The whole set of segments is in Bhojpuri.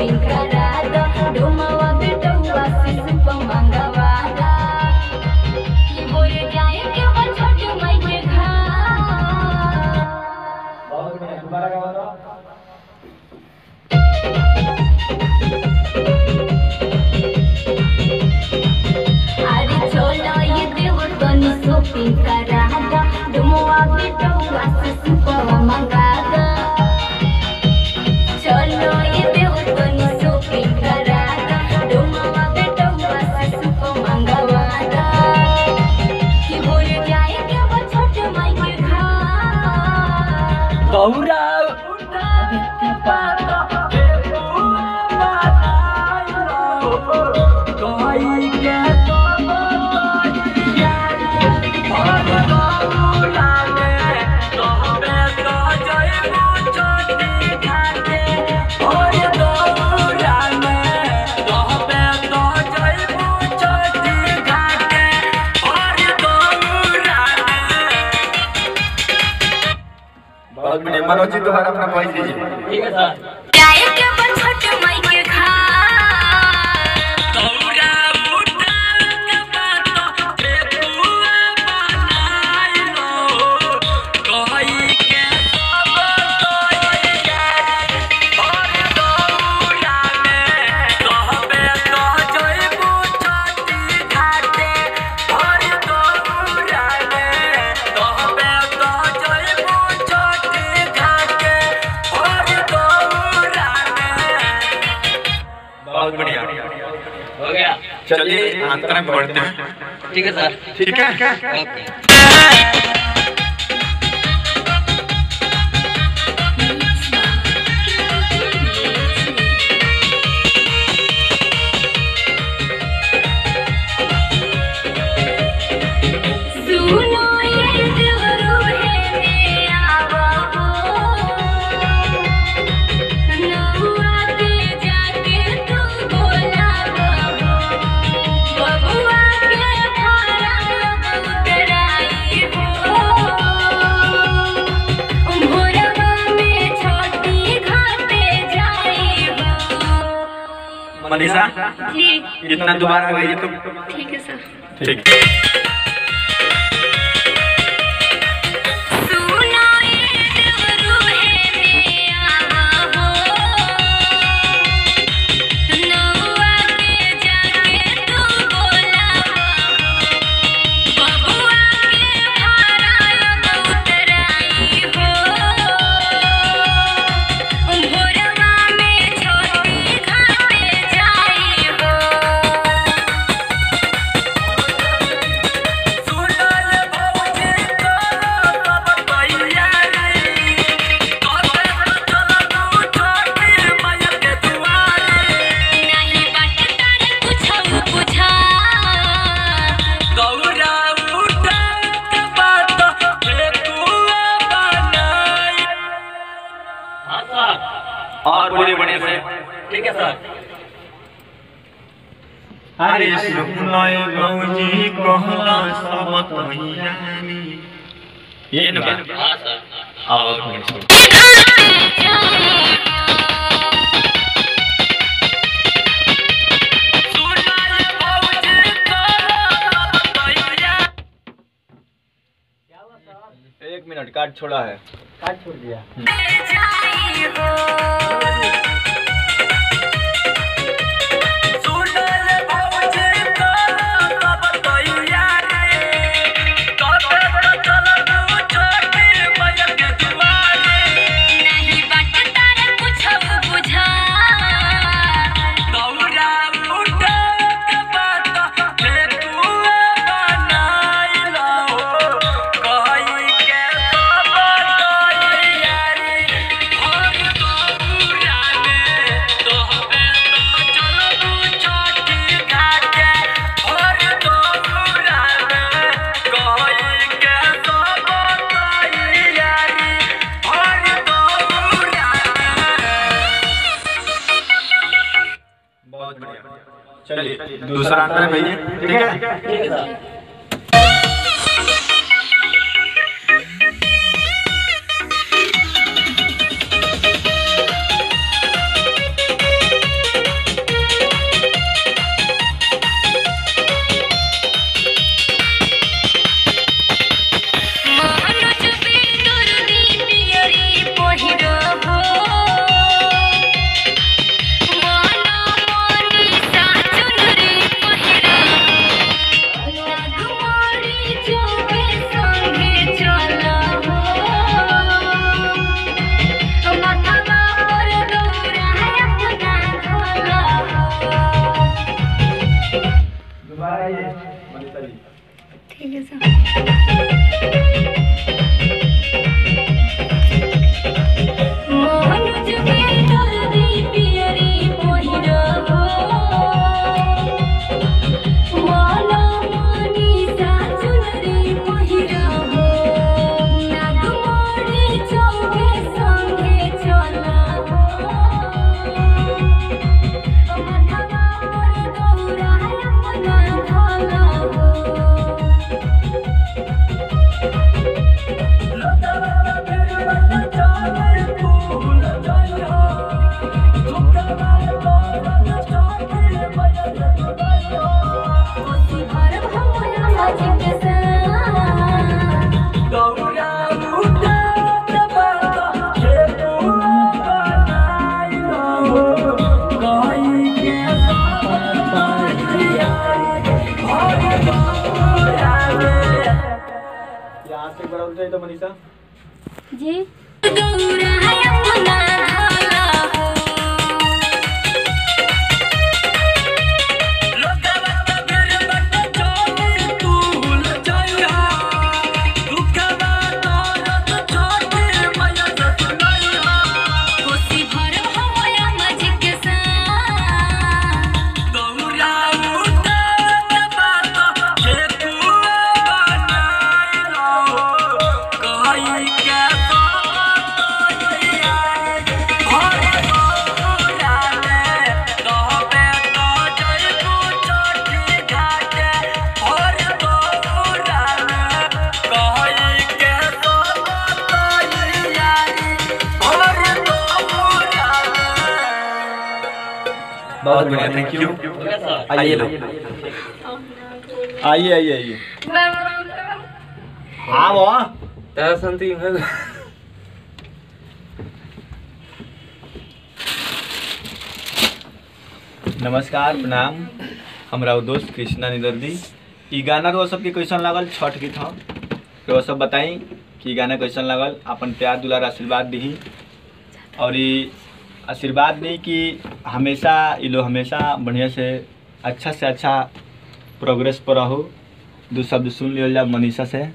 शॉपिंग करा दा डोमावा बेटौआ से सुप मंगवा दा कि मोर जाए के बा छोट माई के घर बहुत बढ़िया दोबारा गाओ तो अरे चलो ये देवर तनी शॉपिंग करा दा डोमावा बेटौआ से सुप मंगा दा चलो ये देवर तनी शॉपिंग करा दा डोमावा बेटौआ से सुप मंगवा दा कि मोर जाए के बा छोट माई के घर गौरा उठावे के पाता हे बुआ बताइलो कोई के तो बताइया और गौरा में कहबे तो जइबू छोटी खाके और गौरा में कहबे तो जइबू छोटी खाके और गौरा में बहुत बढ़िया मनोज जी दोबारा अपना वॉइस दीजिए ठीक है सर जाए के बा छोट माई के घर गौरा बुढ़ा के बात के बुआ बनाइलो कहि के सब तोइयारी और गौरा में कहबे तो जइबू छोटी घाटे और गौरा में कहबे तो जइबू छोटी घाटे और गौरा में बहुत बढ़िया हो गया चलिए अंतरा में बढ़ते हैं ठीक है सर ठीक है ओके सुनो ये देवरू है मेरा बाबू नहुआ के जाके तू बोला बाबू बबुआ के भाड़ा उतराई हो भोरवा में छोटी घाटे जाई हो मनीषा ठीक इतना दोबारा गाइए तो ठीक है सर ठीक सुनो ये देवरू है मेरा बाबू नहुआ के जाके तू बोला बाबू बबुआ के भाड़ा उतराई हो भोरवा में छोटी घाटे जाई हो सुनल भौजी तोरो सब तैयारी कबे चलबू छोटी मैया के दुआरे नहीं बाटे तारे कुछो बुझा गौरा उठा के बात हे कुआ बनाई हाँ सर और बोलिए बढ़िया से ठीक है सर अरे सुनय गौजी कहला सब तैयारी ये न बात हाँ सर और बढ़िया से। सुनल भौजी तोरो सब तैयारी एक मिनट कार्ड छोड़ा है काट छोड़ दिया जाई हो सुनल भौजी तोरो सब तैयारी कबे चलबू छोटी मैया के दुआरे नहीं बाटे तारे कुछो बुझा गौरा उठा के बात हे कुआ बनाइलो कहि के सब तैयारी और गौरा में तोहबे तो चलबू छोटी घाटे और गौरा में कहि के सब तैयारी और गौरा में बहुत बढ़िया चलिए दूसरा अंतर भैया ठीक है ठीक है सर सुनो ठीक है सर मोहनुज में हल्दी पियरी पहिरा हो माला मनीषा चुनरी पहिरा हो नागमणि चौके संगे चला हो मथवा पर गौरा अपना धाला हो कोसी भर भमरा मजिक सा यहाँ से एक बार और तो मनीषा जी गौरा अपना धाला हो कोसी भर भमरा मजिक सा बहुत बढ़िया थैंक यू आइए लो आइए आइए आइए हाँ वो तारा शांति है नमस्कार प्रणाम हमरा दोस्त कृष्णा निदर्दी ई गाना तो सबके कैसन लागल छठ गीत हम तो सब बताई कि ई गाना कैसन लागल अपन प्यार दुलार आशीर्वाद दी और ई आशीर्वाद दी कि हमेशा ई लोग हमेशा बढ़िया से अच्छा से अच्छा प्रोग्रेस पर रहो दो शब्द सुन लियो जा मनीषा से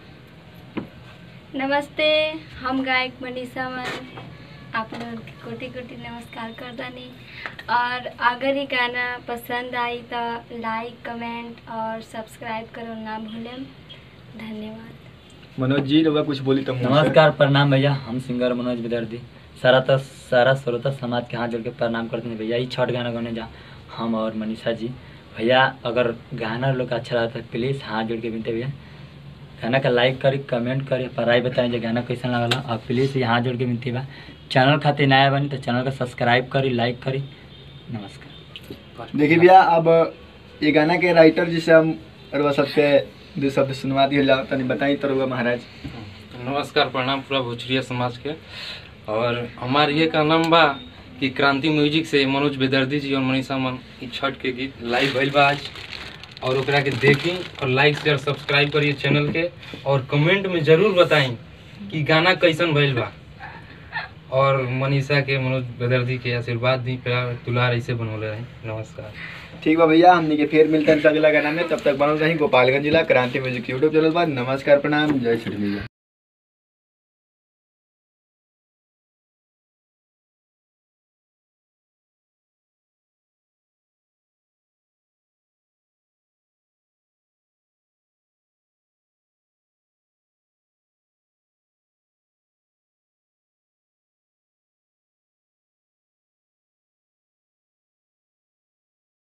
नमस्ते हम गायक मनीषा मन आप लोग के कोटि कोटि नमस्कार करतानी और अगर ये गाना पसंद आई तो लाइक कमेंट और सब्सक्राइब करो ना भूलें धन्यवाद मनोज जी लोग कुछ बोली तो मुँह से। नमस्कार प्रणाम भैया हम सिंगर मनोज विदर्दी सारा तो सारा श्रोता समाज के हाथ जोड़ के प्रणाम करते हैं भैया ये छठ गाना गाने जा हम और मनीषा जी भैया अगर गाना लोग का अच्छा रहता है प्लीज़ हाथ जोड़ के विनते भैया गाना का लाइक करी कमेंट करी पढ़ाई बताएं जो गाना कैसा लगला और प्लीज़ ये हाथ जोड़ के विनती बा चैनल खातिर नया बनी तो चैनल का सब्सक्राइब करी लाइक करी नमस्कार देखिए भैया अब ये गाना के राइटर जिसे हम अरवा सबके दो शब्द सुनवा दिए जाओ तनी बताई तो रउआ महाराज नमस्कार प्रणाम पूरा भोजपुरिया समाज के और हमार ये का नाम बा कि क्रांति म्यूजिक से मनोज बेदर्दी जी और मनीषा मन ई छठ के गीत लाइव भइल बा आज और ओकरा के देखी और लाइक शेयर सब्सक्राइब करिए चैनल के और कमेंट में जरूर बताई कि गाना कैसन भइल बा और मनीषा के मनोज बेदर्दी के आशीर्वाद दी प्यार दुलार ऐसे बनौले रही नमस्कार ठीक बा भैया हमनी के फिर मिलते हैं अगला गाना में तब तक बनल रही गोपालगंज जिला क्रांति म्यूजिक यूट्यूब चैनल पर नमस्कार प्रणाम जय श्री मैया